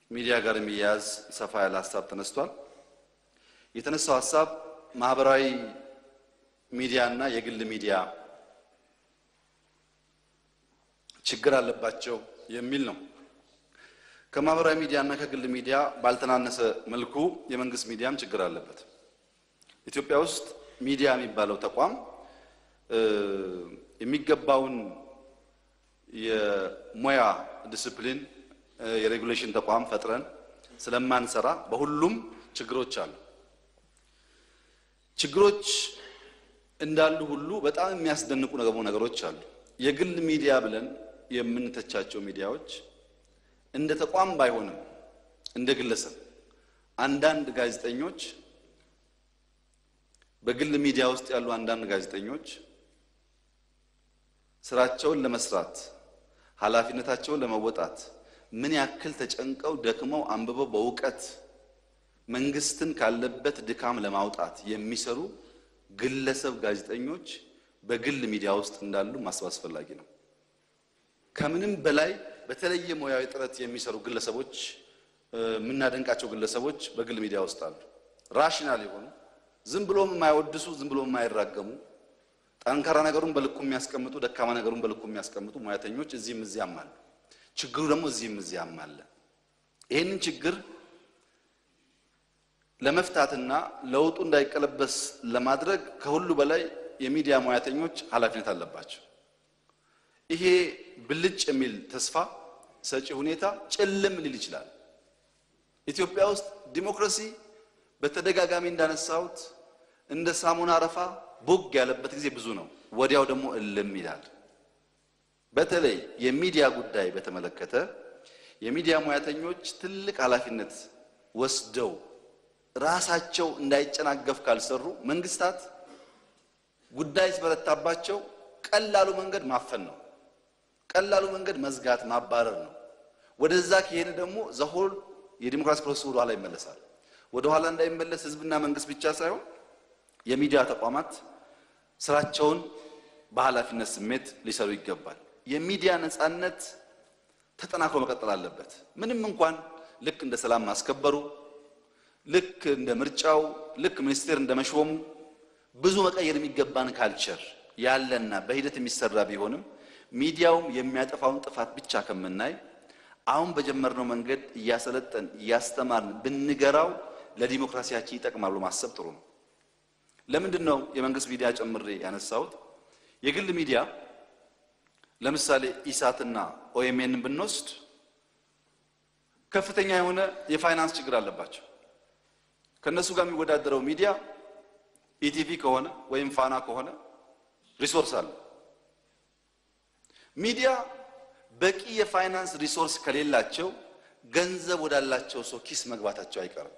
ሚዲያ ጋር የሚያያዝ ሰፋ ያለ ሀሳብ ተነስቷል። የተነሳው ሀሳብ ማህበራዊ ሚዲያ እና የግል ሚዲያ ችግር አለባቸው የሚል ነው። ከማህበራዊ ሚዲያ እና ከግል ሚዲያ ባልተናነሰ መልኩ የመንግስት ሚዲያም ችግር አለበት። ኢትዮጵያ ውስጥ ሚዲያ የሚባለው ተቋም የሚገባውን የሙያ ዲስፕሊን የሬጉሌሽን ተቋም ፈጥረን ስለማንሰራ በሁሉም ችግሮች አሉ። ችግሮች እንዳሉ ሁሉ በጣም የሚያስደንቁ ደግሞ ነገሮች አሉ። የግል ሚዲያ ብለን የምንተቻቸው ሚዲያዎች እንደ ተቋም ባይሆንም እንደ ግለሰብ አንዳንድ ጋዜጠኞች በግል ሚዲያ ውስጥ ያሉ አንዳንድ ጋዜጠኞች ስራቸውን ለመስራት ኃላፊነታቸውን ለመወጣት ምን ያክል ተጨንቀው ደክመው አንብበው በእውቀት መንግስትን ካለበት ድካም ለማውጣት የሚሰሩ ግለሰብ ጋዜጠኞች በግል ሚዲያ ውስጥ እንዳሉ ማሰብ አስፈላጊ ነው። ከምንም በላይ በተለየ ሙያዊ ጥረት የሚሰሩ ግለሰቦች የምናደንቃቸው ግለሰቦች በግል ሚዲያ ውስጥ አሉ። ራሽናል የሆኑ ዝም ብሎም የማይወድሱ ዝም ብሎም የማይራገሙ ጠንካራ ነገሩን በልኩ የሚያስቀምጡ ደካማ ነገሩን በልኩ የሚያስቀምጡ ሙያተኞች እዚህም እዚያም አሉ። ችግሩ ደግሞ እዚህም እዚያም አለ። ይህንን ችግር ለመፍታትና ለውጡ እንዳይቀለበስ ለማድረግ ከሁሉ በላይ የሚዲያ ሙያተኞች ኃላፊነት አለባቸው። ይሄ ብልጭ የሚል ተስፋ ሰጪ ሁኔታ ጭልም ሊል ይችላል። ኢትዮጵያ ውስጥ ዲሞክራሲ በተደጋጋሚ እንዳነሳሁት እንደ ሳሙና አረፋ ቦግ ያለበት ጊዜ ብዙ ነው። ወዲያው ደግሞ እልም ይላል። በተለይ የሚዲያ ጉዳይ በተመለከተ የሚዲያ ሙያተኞች ትልቅ ኃላፊነት ወስደው ራሳቸው እንዳይጨናገፍ ካልሰሩ መንግስታት ጉዳይ ሲበረታባቸው ቀላሉ መንገድ ማፈን ነው። ቀላሉ መንገድ መዝጋት፣ ማባረር ነው። ወደዛ ከሄደ ደግሞ ዘሆል የዲሞክራሲ ፕሮሰስ ወደ ኋላ ይመለሳል። ወደ ኋላ እንዳይመለስ ህዝብና መንግስት ብቻ ሳይሆን የሚዲያ ተቋማት ስራቸውን በኃላፊነት ስሜት ሊሰሩ ይገባል። የሚዲያ ነፃነት ተጠናክሮ መቀጠል አለበት። ምንም እንኳን ልክ እንደ ሰላም ማስከበሩ፣ ልክ እንደ ምርጫው፣ ልክ ሚኒስቴር እንደ መሾሙ ብዙ መቀየር የሚገባን ካልቸር ያለና በሂደት የሚሰራ ቢሆንም ሚዲያውም የሚያጠፋውን ጥፋት ብቻ ከምናይ አሁን በጀመርነው መንገድ እያሰለጠን እያስተማርን ብንገራው ለዲሞክራሲያችን ይጠቅማል ብሎ ማሰብ ጥሩ ነው። ለምንድን ነው የመንግስት ሚዲያ ጨምሬ ያነሳሁት? የግል ሚዲያ ለምሳሌ ኢሳትና ኦኤምኤንን ብንወስድ ከፍተኛ የሆነ የፋይናንስ ችግር አለባቸው። ከእነሱ ጋር የሚወዳደረው ሚዲያ ኢቲቪ ከሆነ ወይም ፋና ከሆነ ሪሶርስ አለ። ሚዲያ በቂ የፋይናንስ ሪሶርስ ከሌላቸው ገንዘብ ወዳላቸው ሰው ኪስ መግባታቸው አይቀርም።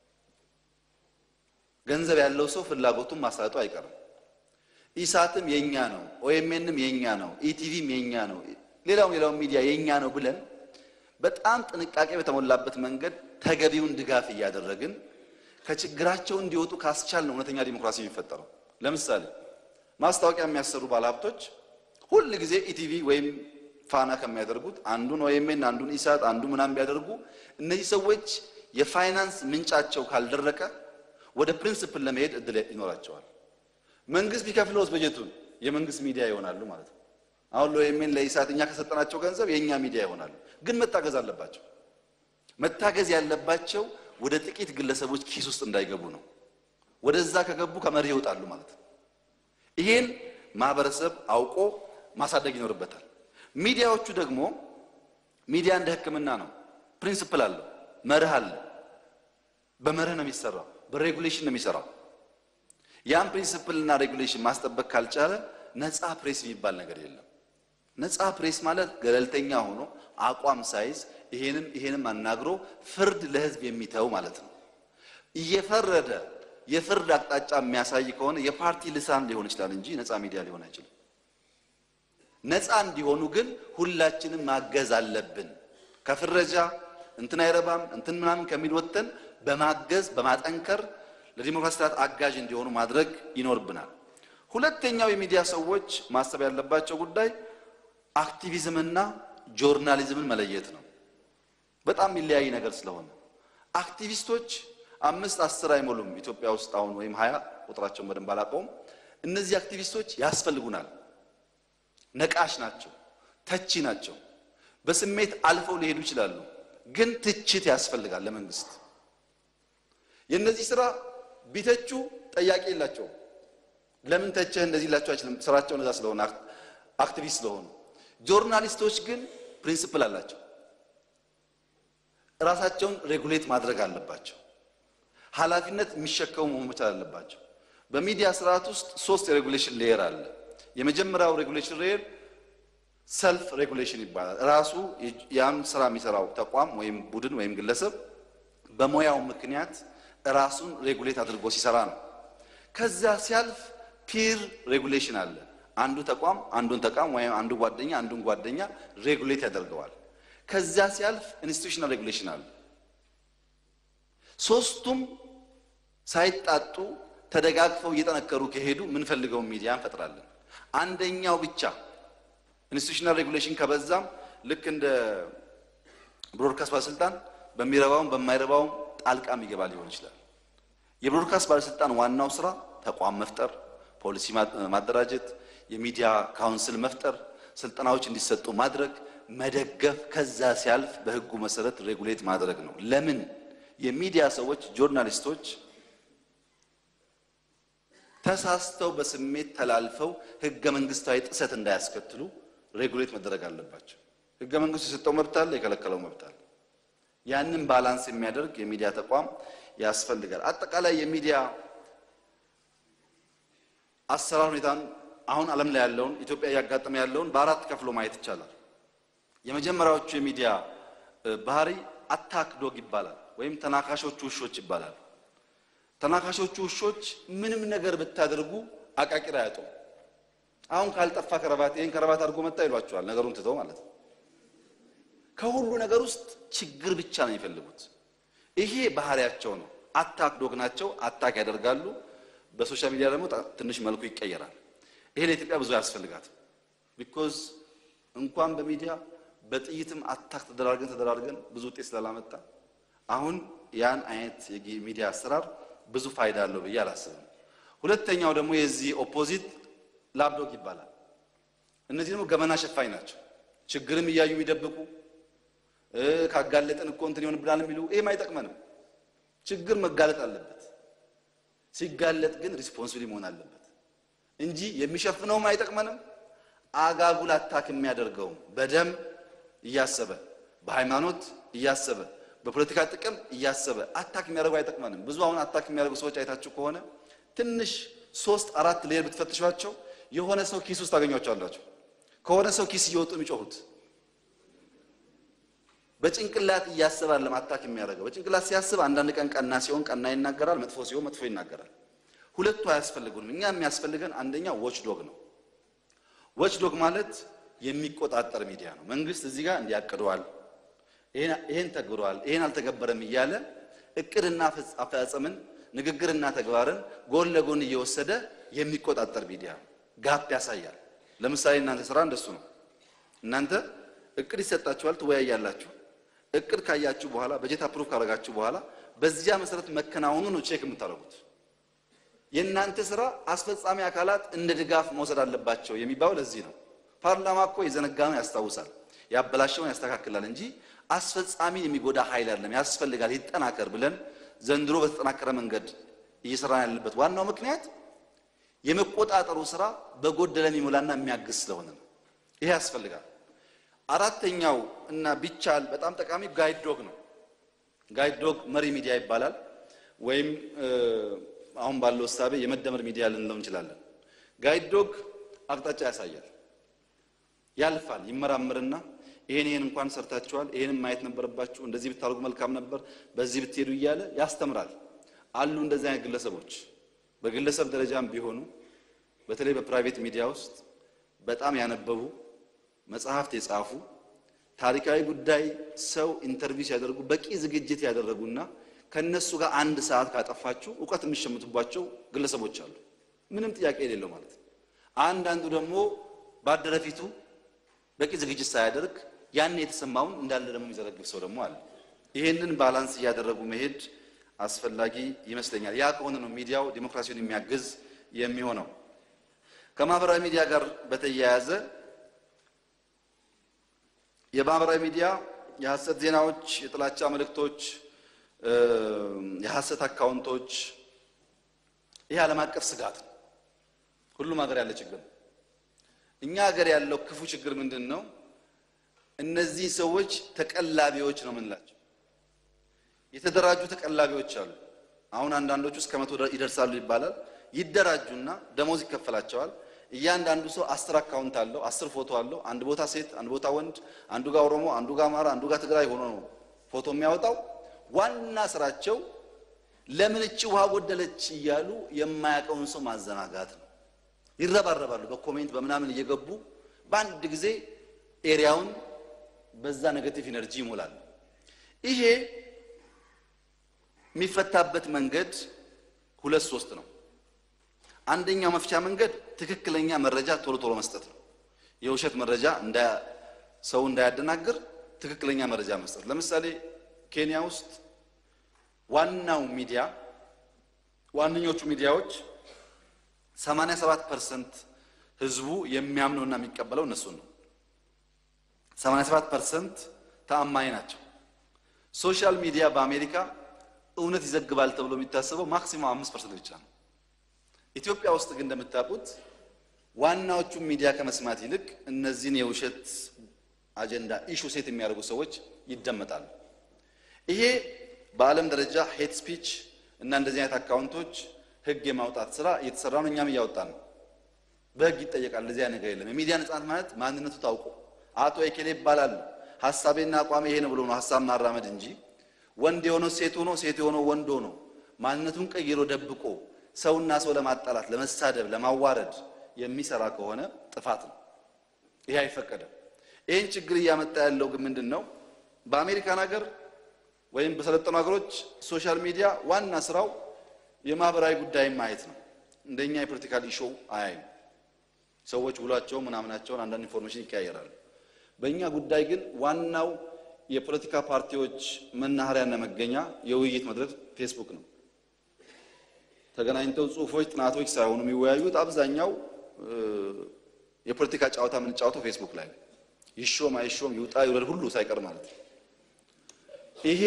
ገንዘብ ያለው ሰው ፍላጎቱን ማሳለጡ አይቀርም። ኢሳትም የኛ ነው፣ ኦኤምኤንም የኛ ነው፣ ኢቲቪም የኛ ነው፣ ሌላውም ሌላውም ሚዲያ የኛ ነው ብለን በጣም ጥንቃቄ በተሞላበት መንገድ ተገቢውን ድጋፍ እያደረግን ከችግራቸው እንዲወጡ ካስቻል ነው እውነተኛ ዲሞክራሲ የሚፈጠረው። ለምሳሌ ማስታወቂያ የሚያሰሩ ባለሀብቶች ሁል ጊዜ ኢቲቪ ወይም ፋና ከሚያደርጉት አንዱን ኦኤምኤን አንዱን ኢሳት አንዱ ምናምን ቢያደርጉ እነዚህ ሰዎች የፋይናንስ ምንጫቸው ካልደረቀ ወደ ፕሪንስፕል ለመሄድ እድል ይኖራቸዋል። መንግስት ቢከፍለውስ በጀቱን የመንግስት ሚዲያ ይሆናሉ ማለት ነው። አሁን ለኦኤምኤን ለኢሳት እኛ ከሰጠናቸው ገንዘብ የእኛ ሚዲያ ይሆናሉ። ግን መታገዝ አለባቸው። መታገዝ ያለባቸው ወደ ጥቂት ግለሰቦች ኪስ ውስጥ እንዳይገቡ ነው። ወደዛ ከገቡ ከመሪ ይወጣሉ ማለት ነው። ይሄን ማህበረሰብ አውቆ ማሳደግ ይኖርበታል። ሚዲያዎቹ ደግሞ ሚዲያ እንደ ሕክምና ነው። ፕሪንስፕል አለው፣ መርህ አለ። በመርህ ነው የሚሰራው፣ በሬጉሌሽን ነው የሚሰራው። ያን ፕሪንስፕል እና ሬጉሌሽን ማስጠበቅ ካልቻለ ነፃ ፕሬስ የሚባል ነገር የለም። ነፃ ፕሬስ ማለት ገለልተኛ ሆኖ አቋም ሳይዝ ይሄንም ይሄንም አናግሮ ፍርድ ለህዝብ የሚተው ማለት ነው። እየፈረደ የፍርድ አቅጣጫ የሚያሳይ ከሆነ የፓርቲ ልሳን ሊሆን ይችላል እንጂ ነፃ ሚዲያ ሊሆን አይችልም። ነፃ እንዲሆኑ ግን ሁላችንም ማገዝ አለብን። ከፍረጃ እንትን አይረባም እንትን ምናምን ከሚል ወጥተን በማገዝ በማጠንከር ለዲሞክራሲ ስርዓት አጋዥ እንዲሆኑ ማድረግ ይኖርብናል። ሁለተኛው የሚዲያ ሰዎች ማሰብ ያለባቸው ጉዳይ አክቲቪዝምና ጆርናሊዝምን መለየት ነው። በጣም የሚለያይ ነገር ስለሆነ አክቲቪስቶች አምስት አስር አይሞሉም ኢትዮጵያ ውስጥ አሁን ወይም ሀያ ቁጥራቸውን በደንብ አላውቀውም። እነዚህ አክቲቪስቶች ያስፈልጉናል። ነቃሽ ናቸው፣ ተቺ ናቸው። በስሜት አልፈው ሊሄዱ ይችላሉ፣ ግን ትችት ያስፈልጋል ለመንግስት። የእነዚህ ስራ ቢተቹ ጠያቂ የላቸውም። ለምን ተቸህ እንደዚህ ላቸው አይችልም። ስራቸው እነዛ ስለሆነ አክቲቪስት ስለሆኑ። ጆርናሊስቶች ግን ፕሪንሲፕል አላቸው። ራሳቸውን ሬጉሌት ማድረግ አለባቸው። ኃላፊነት የሚሸከሙ መሆን መቻል አለባቸው። በሚዲያ ስርዓት ውስጥ ሶስት የሬጉሌሽን ሌየር አለ። የመጀመሪያው ሬጉሌሽን ሌየር ሰልፍ ሬጉሌሽን ይባላል። ራሱ ያን ስራ የሚሰራው ተቋም ወይም ቡድን ወይም ግለሰብ በሙያው ምክንያት ራሱን ሬጉሌት አድርጎ ሲሰራ ነው። ከዛ ሲያልፍ ፒር ሬጉሌሽን አለ። አንዱ ተቋም አንዱን ተቋም ወይም አንዱ ጓደኛ አንዱን ጓደኛ ሬጉሌት ያደርገዋል። ከዛ ሲያልፍ ኢንስቲቱሽናል ሬጉሌሽን አለ። ሶስቱም ሳይጣጡ ተደጋግፈው እየጠነከሩ ከሄዱ የምንፈልገውን ሚዲያ እንፈጥራለን። አንደኛው ብቻ ኢንስቲቱሽናል ሬጉሌሽን ከበዛም ልክ እንደ ብሮድካስት ባለስልጣን በሚረባውም በማይረባውም ጣልቃ የሚገባ ሊሆን ይችላል። የብሮድካስት ባለስልጣን ዋናው ስራ ተቋም መፍጠር፣ ፖሊሲ ማደራጀት፣ የሚዲያ ካውንስል መፍጠር፣ ስልጠናዎች እንዲሰጡ ማድረግ፣ መደገፍ፣ ከዛ ሲያልፍ በህጉ መሰረት ሬጉሌት ማድረግ ነው። ለምን የሚዲያ ሰዎች ጆርናሊስቶች ተሳስተው በስሜት ተላልፈው ህገ መንግስታዊ ጥሰት እንዳያስከትሉ ሬጉሌት መደረግ አለባቸው። ህገ መንግስቱ የሰጠው መብት አለ፣ የከለከለው መብት አለ። ያንን ባላንስ የሚያደርግ የሚዲያ ተቋም ያስፈልጋል። አጠቃላይ የሚዲያ አሰራር ሁኔታን አሁን ዓለም ላይ ያለውን ኢትዮጵያ እያጋጠመ ያለውን በአራት ከፍሎ ማየት ይቻላል። የመጀመሪያዎቹ የሚዲያ ባህሪ አታክ ዶግ ይባላል፣ ወይም ተናካሾቹ ውሾች ይባላል። ተናካሾቹ ውሾች ምንም ነገር ብታደርጉ አቃቂር አያጡም። አሁን ካልጠፋ ከረባት ይህን ከረባት አድርጎ መጣ ይሏቸዋል፣ ነገሩን ትተው ማለት ነው። ከሁሉ ነገር ውስጥ ችግር ብቻ ነው የሚፈልጉት። ይሄ ባህሪያቸው ነው። አታክ ዶግ ናቸው። አታክ ያደርጋሉ። በሶሻል ሚዲያ ደግሞ ትንሽ መልኩ ይቀየራል። ይሄ ለኢትዮጵያ ብዙ አያስፈልጋትም። ቢኮዝ እንኳን በሚዲያ በጥይትም አታክ ተደራርገን ተደራርገን ብዙ ውጤት ስላላመጣ አሁን ያን አይነት የሚዲያ አሰራር ብዙ ፋይዳ አለው ብዬ አላስብም። ሁለተኛው ደግሞ የዚህ ኦፖዚት ላፕዶግ ይባላል። እነዚህ ደግሞ ገመና ሸፋኝ ናቸው። ችግርም እያዩ የሚደብቁ ካጋለጠን እኮ እንትን ይሆንብናል የሚሉ ይሄም አይጠቅመንም። ችግር መጋለጥ አለበት። ሲጋለጥ ግን ሪስፖንሲብል መሆን አለበት እንጂ የሚሸፍነውም አይጠቅመንም። አጋጉል አታክ የሚያደርገውም በደም እያሰበ በሃይማኖት እያሰበ በፖለቲካ ጥቅም እያሰበ አታክ የሚያደርጉ አይጠቅመንም። ብዙ አሁን አታክ የሚያደርጉ ሰዎች አይታችሁ ከሆነ ትንሽ ሶስት አራት ሌየር ብትፈትሿቸው የሆነ ሰው ኪስ ውስጥ ታገኟቸዋላችሁ። ከሆነ ሰው ኪስ እየወጡ የሚጮሁት በጭንቅላት እያሰበ አይደለም አታክ የሚያደርገው። በጭንቅላት ሲያስብ አንዳንድ ቀን ቀና ሲሆን ቀና ይናገራል፣ መጥፎ ሲሆን መጥፎ ይናገራል። ሁለቱ አያስፈልጉንም። እኛ የሚያስፈልገን አንደኛው ዎች ዶግ ነው። ዎች ዶግ ማለት የሚቆጣጠር ሚዲያ ነው። መንግስት እዚህ ጋር እንዲያቅደዋል፣ ይሄን ተግብረዋል፣ ይሄን አልተገበረም እያለ እቅድና አፈጻጸምን ንግግርና ተግባርን ጎን ለጎን እየወሰደ የሚቆጣጠር ሚዲያ ጋፕ ያሳያል። ለምሳሌ እናንተ ስራ እንደሱ ነው። እናንተ እቅድ ይሰጣችኋል፣ ትወያያላችሁ። እቅድ ካያችሁ በኋላ በጀት አፕሩቭ ካደረጋችሁ በኋላ በዚያ መሰረት መከናወኑ ነው ቼክ የምታደርጉት። የእናንተ ስራ አስፈጻሚ አካላት እንደ ድጋፍ መውሰድ አለባቸው የሚባለው ለዚህ ነው። ፓርላማ እኮ የዘነጋነው ያስታውሳል፣ ያበላሸውን ያስተካክላል እንጂ አስፈጻሚ የሚጎዳ ኃይል አይደለም። ያስፈልጋል፣ ይጠናከር ብለን ዘንድሮ በተጠናከረ መንገድ እየሰራን ያለበት ዋናው ምክንያት የመቆጣጠሩ ስራ በጎደለ የሚሞላና የሚያግዝ ስለሆነ ነው። ይሄ ያስፈልጋል። አራተኛው እና ቢቻል በጣም ጠቃሚ ጋይድ ዶግ ነው። ጋይድ ዶግ መሪ ሚዲያ ይባላል። ወይም አሁን ባለው እሳቤ የመደመር ሚዲያ ልንለው እንችላለን። ጋይድ ዶግ አቅጣጫ ያሳያል፣ ያልፋል፣ ይመራምርና ይሄን ይሄን እንኳን ሰርታችኋል፣ ይሄንም ማየት ነበረባችሁ፣ እንደዚህ ብታደርጉ መልካም ነበር፣ በዚህ ብትሄዱ እያለ ያስተምራል። አሉ እንደዚህ አይነት ግለሰቦች በግለሰብ ደረጃም ቢሆኑ በተለይ በፕራይቬት ሚዲያ ውስጥ በጣም ያነበቡ መጽሐፍት የጻፉ ታሪካዊ ጉዳይ ሰው ኢንተርቪው ሲያደርጉ በቂ ዝግጅት ያደረጉና ከነሱ ጋር አንድ ሰዓት ካጠፋችሁ እውቀት የሚሸምቱባቸው ግለሰቦች አሉ። ምንም ጥያቄ የሌለው ማለት ነው። አንዳንዱ ደግሞ ባደረፊቱ በቂ ዝግጅት ሳያደርግ ያን የተሰማውን እንዳለ ደግሞ የሚዘረግፍ ሰው ደግሞ አለ። ይህንን ባላንስ እያደረጉ መሄድ አስፈላጊ ይመስለኛል። ያ ከሆነ ነው ሚዲያው ዲሞክራሲውን የሚያግዝ የሚሆነው። ከማህበራዊ ሚዲያ ጋር በተያያዘ የማህበራዊ ሚዲያ የሐሰት ዜናዎች፣ የጥላቻ መልእክቶች፣ የሐሰት አካውንቶች ይህ ዓለም አቀፍ ስጋት ነው። ሁሉም ሀገር ያለ ችግር ነው። እኛ ሀገር ያለው ክፉ ችግር ምንድን ነው? እነዚህ ሰዎች ተቀላቢዎች ነው የምንላቸው። የተደራጁ ተቀላቢዎች አሉ። አሁን አንዳንዶቹ እስከ መቶ ይደርሳሉ ይባላል። ይደራጁና ደሞዝ ይከፈላቸዋል። እያንዳንዱ ሰው አስር አካውንት አለው፣ አስር ፎቶ አለው። አንድ ቦታ ሴት፣ አንድ ቦታ ወንድ፣ አንዱ ጋር ኦሮሞ፣ አንዱ ጋር አማራ፣ አንዱ ጋር ትግራይ ሆኖ ነው ፎቶ የሚያወጣው። ዋና ስራቸው ለምን እቺ ውሃ ጎደለች እያሉ የማያውቀውን ሰው ማዘናጋት ነው። ይረባረባሉ። በኮሜንት በምናምን እየገቡ በአንድ ጊዜ ኤሪያውን በዛ ኔጌቲቭ ኢነርጂ ይሞላሉ። ይሄ የሚፈታበት መንገድ ሁለት ሶስት ነው። አንደኛው መፍቻ መንገድ ትክክለኛ መረጃ ቶሎ ቶሎ መስጠት ነው። የውሸት መረጃ ሰው እንዳያደናግር ትክክለኛ መረጃ መስጠት። ለምሳሌ ኬንያ ውስጥ ዋናው ሚዲያ ዋነኞቹ ሚዲያዎች 87 ፐርሰንት ህዝቡ የሚያምነውና የሚቀበለው እነሱን ነው። 87 ፐርሰንት ተአማኝ ናቸው። ሶሻል ሚዲያ በአሜሪካ እውነት ይዘግባል ተብሎ የሚታሰበው ማክሲማም አምስት ፐርሰንት ብቻ ነው። ኢትዮጵያ ውስጥ ግን እንደምታውቁት ዋናዎቹን ሚዲያ ከመስማት ይልቅ እነዚህን የውሸት አጀንዳ ኢሹ ሴት የሚያደርጉ ሰዎች ይደመጣሉ። ይሄ በዓለም ደረጃ ሄት ስፒች እና እንደዚህ አይነት አካውንቶች ህግ የማውጣት ስራ እየተሰራ ነው። እኛም እያወጣን ነው። በህግ ይጠየቃል። እንደዚህ አይነት ነገር የለም። የሚዲያ ነጻነት ማለት ማንነቱ ታውቆ አቶ ኤኬሌ ይባላሉ ሀሳቤና አቋሜ ይሄ ነው ብሎ ነው ሀሳብ ማራመድ እንጂ ወንድ የሆነው ሴት ሆኖ ሴት የሆነው ወንድ ሆኖ ማንነቱን ቀይሮ ደብቆ ሰውና ሰው ለማጣላት፣ ለመሳደብ፣ ለማዋረድ የሚሰራ ከሆነ ጥፋት ነው። ይሄ አይፈቀድም። ይህን ችግር እያመጣ ያለው ግን ምንድን ነው? በአሜሪካን ሀገር ወይም በሰለጠኑ ሀገሮች ሶሻል ሚዲያ ዋና ስራው የማህበራዊ ጉዳይ ማየት ነው። እንደኛ የፖለቲካል ኢሾው አያይም። ሰዎች ውሏቸው ምናምናቸውን አንዳንድ ኢንፎርሜሽን ይቀያየራሉ። በእኛ ጉዳይ ግን ዋናው የፖለቲካ ፓርቲዎች መናኸሪያና መገኛ የውይይት መድረክ ፌስቡክ ነው። ተገናኝተው ጽሁፎች፣ ጥናቶች ሳይሆኑ የሚወያዩት አብዛኛው የፖለቲካ ጨዋታ የምንጫወተው ፌስቡክ ላይ ነው። ይሾም አይሾም ይውጣ ይውረድ ሁሉ ሳይቀር ማለት ነው። ይሄ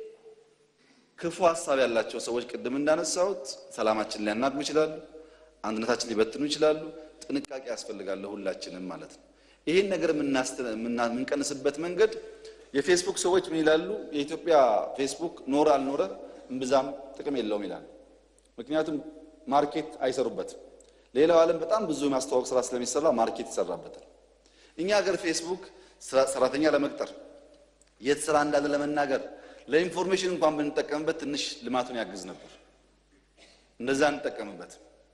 ክፉ ሀሳብ ያላቸው ሰዎች ቅድም እንዳነሳሁት ሰላማችን ሊያናግሙ ይችላሉ፣ አንድነታችን ሊበትኑ ይችላሉ። ጥንቃቄ ያስፈልጋል ሁላችንም ማለት ነው። ይህን ነገር የምንቀንስበት መንገድ የፌስቡክ ሰዎች ምን ይላሉ? የኢትዮጵያ ፌስቡክ ኖረ አልኖረ እምብዛም ጥቅም የለውም ይላሉ። ምክንያቱም ማርኬት አይሰሩበትም። ሌላው ዓለም በጣም ብዙ የማስተዋወቅ ስራ ስለሚሰራ ማርኬት ይሰራበታል። እኛ ሀገር ፌስቡክ ሰራተኛ ለመቅጠር የት ስራ እንዳለ ለመናገር ለኢንፎርሜሽን እንኳን ብንጠቀምበት ትንሽ ልማቱን ያግዝ ነበር። እንደዛ እንጠቀምበት።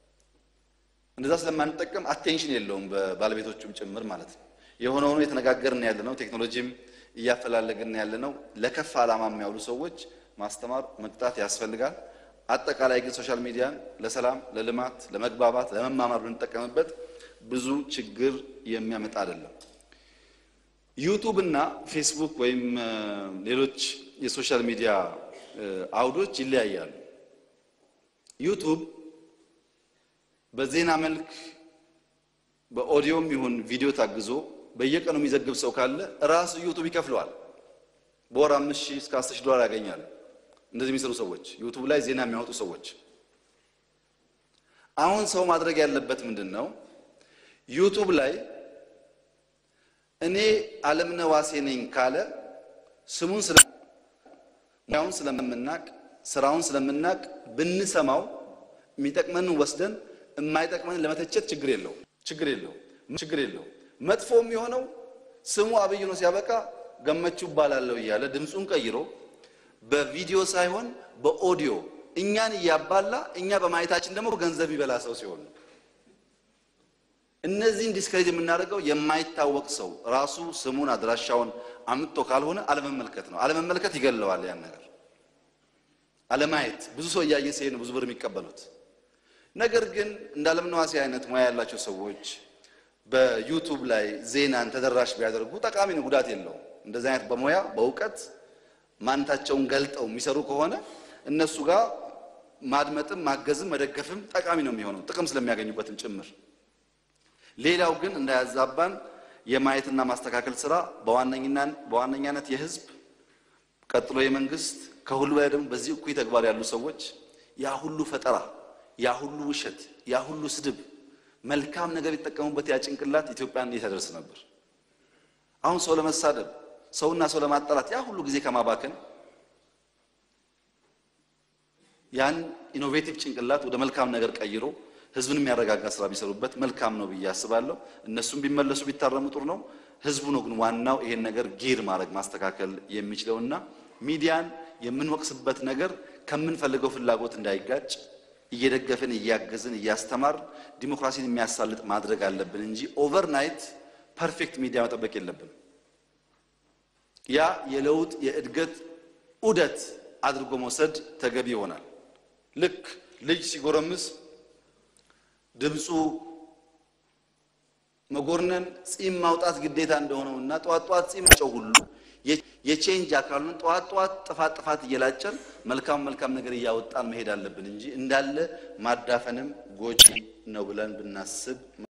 እንደዛ ስለማንጠቀም አቴንሽን የለውም በባለቤቶቹም ጭምር ማለት ነው። የሆነ ሆኖ የተነጋገርን ያለ ነው። ቴክኖሎጂም እያፈላለግን ያለ ነው። ለከፍ ዓላማ የሚያውሉ ሰዎች ማስተማር፣ መቅጣት ያስፈልጋል። አጠቃላይ ግን ሶሻል ሚዲያን ለሰላም፣ ለልማት፣ ለመግባባት፣ ለመማማር ብንጠቀምበት ብዙ ችግር የሚያመጣ አይደለም። ዩቱብ እና ፌስቡክ ወይም ሌሎች የሶሻል ሚዲያ አውዶች ይለያያሉ። ዩቱብ በዜና መልክ በኦዲዮም ይሁን ቪዲዮ ታግዞ በየቀኑ የሚዘግብ ሰው ካለ ራሱ ዩቱብ ይከፍለዋል። በወር አምስት ሺህ እስከ አስር ሺህ ዶላር ያገኛሉ። እንደዚህ የሚሰሩ ሰዎች ዩቱብ ላይ ዜና የሚያወጡ ሰዎች። አሁን ሰው ማድረግ ያለበት ምንድን ነው? ዩቱብ ላይ እኔ አለምነህ ዋሴ ነኝ ካለ ስሙን ሙያውን ስለምናቅ ስራውን ስለምናቅ ብንሰማው የሚጠቅመንን ወስደን የማይጠቅመንን ለመተቸት ችግር የለው ችግር የለው ችግር የለው። መጥፎ የሚሆነው ስሙ አብይ ነው ሲያበቃ ገመቹ እባላለሁ እያለ ድምፁን ቀይሮ በቪዲዮ ሳይሆን በኦዲዮ እኛን እያባላ እኛ በማየታችን ደግሞ ገንዘብ ይበላ ሰው ሲሆን ነው። እነዚህን ዲስክሬዲት የምናደርገው የማይታወቅ ሰው ራሱ ስሙን አድራሻውን አምጥቶ ካልሆነ አለመመልከት ነው። አለመመልከት ይገለዋል። ያን ነገር አለማየት ብዙ ሰው እያየ ሲሄድ ነው ብዙ ብር የሚቀበሉት። ነገር ግን እንደ አለምነህ ዋሴ አይነት ሙያ ያላቸው ሰዎች በዩቱብ ላይ ዜናን ተደራሽ ቢያደርጉ ጠቃሚ ነው፣ ጉዳት የለውም። እንደዚህ አይነት በሙያ በእውቀት ማንነታቸውን ገልጠው የሚሰሩ ከሆነ እነሱ ጋር ማድመጥም ማገዝም መደገፍም ጠቃሚ ነው የሚሆነው ጥቅም ስለሚያገኙበትም ጭምር። ሌላው ግን እንዳያዛባን የማየትና ማስተካከል ስራ በዋነኛነት የህዝብ ቀጥሎ የመንግስት ከሁሉ በላይ ደግሞ በዚህ እኩይ ተግባር ያሉ ሰዎች ያ ሁሉ ፈጠራ፣ ያ ሁሉ ውሸት፣ ያ ሁሉ ስድብ መልካም ነገር የተጠቀሙበት ያ ጭንቅላት ኢትዮጵያን እየተደርስ ነበር። አሁን ሰው ለመሳደብ ሰውና ሰው ለማጣላት ያ ሁሉ ጊዜ ከማባከን ያን ኢኖቬቲቭ ጭንቅላት ወደ መልካም ነገር ቀይሮ ህዝብን የሚያረጋጋ ስራ ቢሰሩበት መልካም ነው ብዬ አስባለሁ። እነሱም ቢመለሱ ቢታረሙ ጥሩ ነው። ህዝቡ ነው ግን ዋናው ይሄን ነገር ጊር ማድረግ ማስተካከል የሚችለውና ሚዲያን የምንወቅስበት ነገር ከምንፈልገው ፍላጎት እንዳይጋጭ እየደገፍን እያገዝን እያስተማር ዲሞክራሲን የሚያሳልጥ ማድረግ አለብን እንጂ ኦቨርናይት ፐርፌክት ሚዲያ መጠበቅ የለብን። ያ የለውጥ የእድገት ዑደት አድርጎ መውሰድ ተገቢ ይሆናል። ልክ ልጅ ሲጎረምስ ድምፁ መጎርነን ጺም ማውጣት ግዴታ እንደሆነው እና ጠዋት ጠዋት ጺም ጨው ሁሉ የቼንጅ አካሉን ጠዋት ጠዋት ጥፋት ጥፋት እየላጨን መልካም መልካም ነገር እያወጣን መሄድ አለብን እንጂ እንዳለ ማዳፈንም ጎጂ ነው ብለን ብናስብ